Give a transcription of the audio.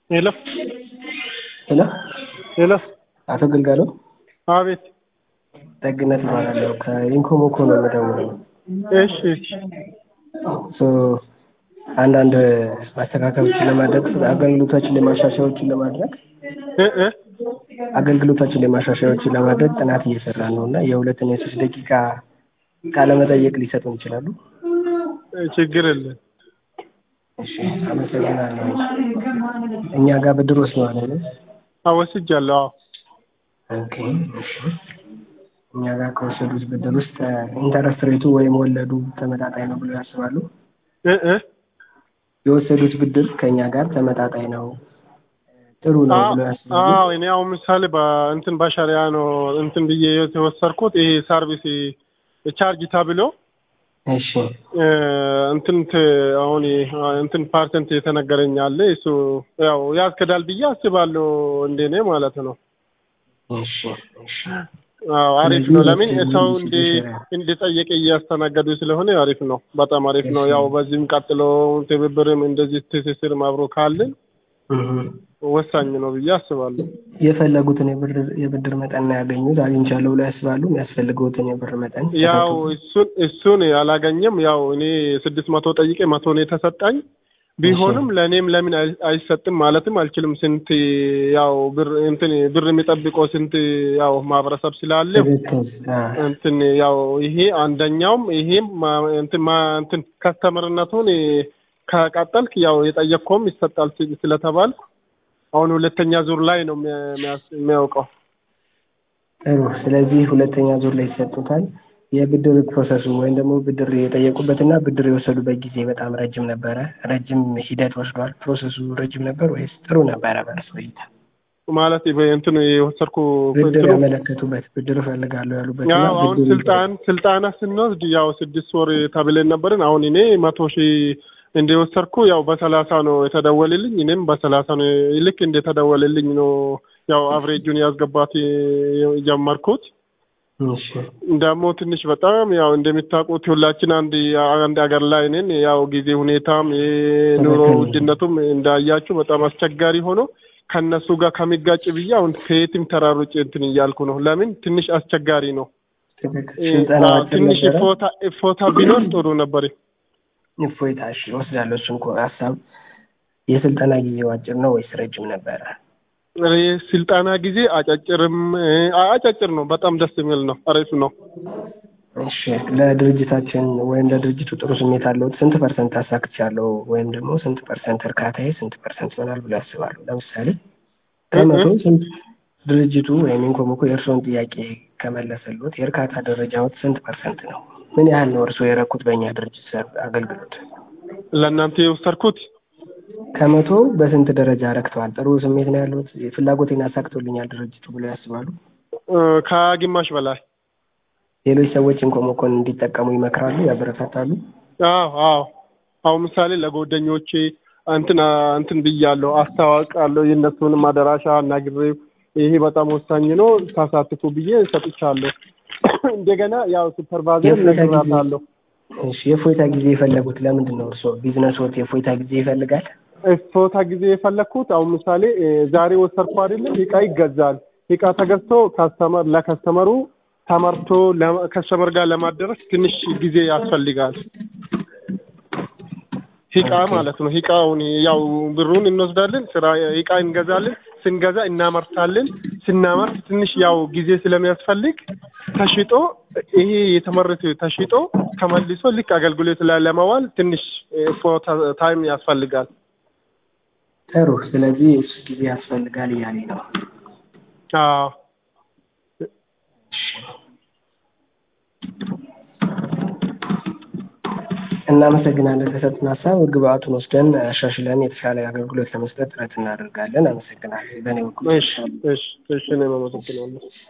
ሄሎ ሄሎ ሄሎ፣ አቶ ግልጋሎ አቤት። ደግነት እባላለሁ ከኢንኮሞኮ ነው የምደውለው። እሺ፣ እሺ፣ ሶ አንዳንድ ማስተካከሎችን ለማድረግ አገልግሎታችን ላይ ማሻሻያዎችን ለማድረግ እ እ አገልግሎታችን ላይ ማሻሻያዎችን ለማድረግ ጥናት እየሰራን ነው እና የሁለትና የሶስት ደቂቃ ቃለመጠየቅ ሊሰጡን ይችላሉ? ችግር የለም። እሺ፣ አመሰግናለሁ። እኛ ጋር ብድር ወስደዋል አይደል? አወስጃለሁ። አዎ። ኦኬ፣ እሺ። እኛ ጋር ከወሰዱት ብድር ውስጥ ኢንተረስት ሬቱ ወይም ወለዱ ተመጣጣኝ ነው ብለው ያስባሉ? እ እ የወሰዱት ብድር ከእኛ ጋር ተመጣጣኝ ነው ጥሩ ነው ብለው ያስባሉ? አዎ፣ እኔ አሁን ምሳሌ በእንትን በሸሪያ ነው እንትን ብዬ የተወሰድኩት ይሄ ሰርቪስ ቻርጅ ተብሎ እሺ እ እንትን ት- አሁን እንትን ፐርሰንት የተነገረኝ አለ እሱ ያው ያስከዳል ብዬ አስባለሁ እንደኔ ማለት ነው። እሺ እሺ አዎ አሪፍ ነው። ለምን ስለዚህ ሰው ሁሉ እንዲ ሲሸራ- እንዲጠየቅ እያስተናገዱ ስለሆነ አሪፍ ነው። በጣም አሪፍ ነው። ያው በዚህም ቀጥሎ ትብብርም እንደዚህ ትስስርም አብሮ ካለን እህ። ወሳኝ ነው ብዬ አስባለሁ። የፈለጉትን የብር የብድር መጠን ነው ያገኙት አግኝቻለሁ ብለው ያስባሉ? የሚያስፈልገውትን የብር መጠን ያው ተሰጥቶ- እሱን እሱን አላገኘም። ያው እኔ ስድስት መቶ ጠይቄ መቶ ነው የተሰጣኝ። ቢሆንም ለእኔም ለምን አይ- አይሰጥም ማለትም አልችልም። ስንት ያው ብር እንትን ብር የሚጠብቀው ስንት ያው ማህበረሰብ ስላለ ትክክል። አ፣ እንትን ያው ይሄ አንደኛውም ይሄም ማ- እንትን ማ- እንትን ከስተመርነቱን ከቀጠልክ ያው የጠየቅከውም ይሰጣል ስል- ስለተባልኩ አሁን ሁለተኛ ዙር ላይ ነው የሚያ- የሚያስ- የሚያውቀው። ጥሩ። ስለዚህ ሁለተኛ ዙር ላይ ይሰጡታል። የብድር ፕሮሰሱ ወይም ደግሞ ብድር የጠየቁበትና ብድር የወሰዱበት ጊዜ በጣም ረጅም ነበረ። ረጅም ሂደት ወስዷል። ፕሮሰሱ ረጅም ነበር ወይስ ጥሩ ነበረ? በእርስ እይታ ማለት ይሄ እንትኑ የወሰድኩ ብድር እንትኑ ያመለከቱበት ብድር እፈልጋለሁ ያሉበት እና ያው አሁን ብድር ስልጣን ስልጣና ስንወስድ ያው ስድስት ወር ተብለን ነበርን። አሁን እኔ መቶ ሺህ እንደወሰድኩ ያው በሰላሳ ነው የተደወልልኝ። እኔም በሰላሳ ነው ልክ እንደተደወልልኝ ነው ያው አቭሬጁን ያስገባት የጀመርኩት። እሺ ደግሞ ትንሽ በጣም ያው እንደሚታውቁት ሁላችን አንድ አንድ ሀገር ላይ ነን። ያው ጊዜ ሁኔታም የኑሮ ትክክል። ውድነቱም እንዳያችሁ በጣም አስቸጋሪ ሆኖ ከነሱ ጋር ከሚጋጭ ብዬ አሁን ከየትም ተራሩጭ እንትን እያልኩ ነው። ለምን ትንሽ አስቸጋሪ ነው። ትክክል። እ- ስልጠና አዎ፣ አጭር ትንሽ ነበረ። እፎታ እፎታ ቢኖር ጥሩ ነበር። እፎይታ እሺ፣ እወስዳለሁ እሱን እኮ ሀሳብ። የስልጠና ጊዜው አጭር ነው ወይስ ረጅም ነበረ? እ- ስልጠና ጊዜ አጫጭርም እ፣ አጫጭር ነው። በጣም ደስ የሚል ነው። አሪፍ ነው። እሺ ለድርጅታችን ወይም ለድርጅቱ ጥሩ ስሜት አለውት? ስንት ፐርሰንት አሳክቻለሁ ወይም ደግሞ ስንት ፐርሰንት እርካታዬ ስንት ፐርሰንት ይሆናል ብሎ ያስባሉ? ለምሳሌ ከመቶ ስንት ድርጅቱ ወይም ኢንኮሞኮ የእርስዎን ጥያቄ ከመለሰሎት የእርካታ ደረጃዎት ስንት ፐርሰንት ነው? ምን ያህል ነው እርስዎ የረኩት በእኛ ድርጅት ሰር አገልግሎት? ለእናንተ የወሰድኩት ከመቶ በስንት ደረጃ ረክተዋል? ጥሩ ስሜት ነው ያሉት? ፍላጎቴን አሳክቶልኛል ድርጅቱ ብሎ ያስባሉ? እ፣ ከግማሽ በላይ ሌሎች ሰዎች ኢንኮሞኮን እንዲጠቀሙ ይመክራሉ? ያበረታታሉ? አዎ አዎ። አሁን ምሳሌ ለጓደኞቼ እንትን እንትን ብያለሁ፣ አስታዋቃለሁ። የእነሱንም አደራሻ አናግሬ ይሄ በጣም ወሳኝ ነው ታሳትፉ ብዬ ሰጥቻለሁ። እንደገና ያው ሱፐርቫይዘር የእፎይታ ጊዜ ነግራታለሁ። እሺ የእፎይታ ጊዜ የፈለጉት ለምንድን ነው? እርስዎ ቢዝነስዎት የእፎይታ ጊዜ ይፈልጋል? እፎታ ጊዜ የፈለግኩት አሁን ምሳሌ እ፣ ዛሬ ወሰድኩ አይደለም እቃ ይገዛል። እቃ ተገዝቶ ካስተመር ለከስተመሩ ተመርቶ ከስተመር ጋር ለማደረስ ትንሽ ጊዜ ያስፈልጋል። እቃ ማለት ነው። እቃውን ያው ብሩን እንወስዳለን፣ ስራ እቃ እንገዛለን፣ ስንገዛ እናመርታለን። ስናመርት ትንሽ ያው ጊዜ ስለሚያስፈልግ ተሽጦ ይሄ የተመረተ ተሽጦ ተመልሶ ልክ አገልግሎት ላይ ለማዋል ትንሽ ፎታ ታይም ያስፈልጋል። ጥሩ። ስለዚህ እሱ ጊዜ ያስፈልጋል እያለኝ ነው። አዎ እናመሰግናለን። ከሰጡን ሀሳብ ግብአቱን ወስደን አሻሽለን የተሻለ አገልግሎት ለመስጠት ጥረት እናደርጋለን። አመሰግናለን። በእኔ በኩል እሺ እሺ እሺ እኔም አመሰግናለሁ።